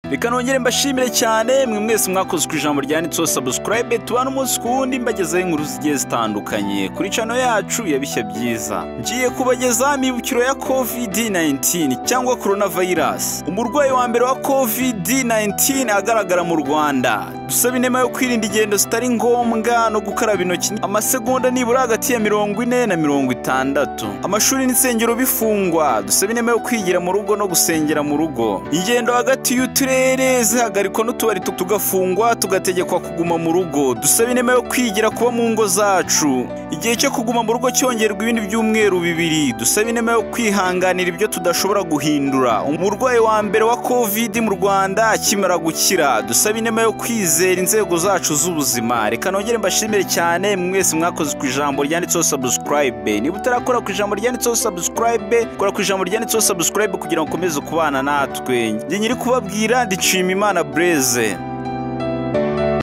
reka nongere mbashimire cyane mwe mwese mwakoze uko ijambo ryanditseho sabusikarayibe tubana umunsi ku wundi mbagezaho inkuru zigiye zitandukanye kuri cano yacu ya bishya byiza ngiye kubagezaho imibukiro ya kovidi 19 cyangwa korona vayirasi umurwayi wa mbere wa kovidi 19 agaragara mu rwanda dusaba inema yo kwirinda ingendo zitari ngombwa no gukaraba intoki amasegonda nibura hagati ya mirongo ine na mirongo itandatu amashuri n'insengero bifungwa dusaba inema yo kwigira mu rugo no gusengera mu rugo ingendo hagati y'uturere zihagarikwa n'utubari tu- tugafungwa tugategekwa kuguma mu rugo dusaba inema yo kwigira kuba mu ngo zacu igihe cyo kuguma mu rugo cyongerwa ibindi byumweru bibiri dusaba inema yo kwihanganira ibyo tudashobora guhindura umurwayi wa mbere wa kovidi mu rwanda akimara gukira dusaba inema yo kwizera inzego zacu z'ubuzima reka nongere mbashimire cyane mwe mwese mwakoze ku ijambo ryanditseho sabusikarayibe niba utarakora ku ijambo ryanditseho sabusikarayibe kora ku ijambo ryanditseho sabusikarayibe kugira ngo ukomeze kubana natwe njye nyiri kubabwira ndishima imana bureze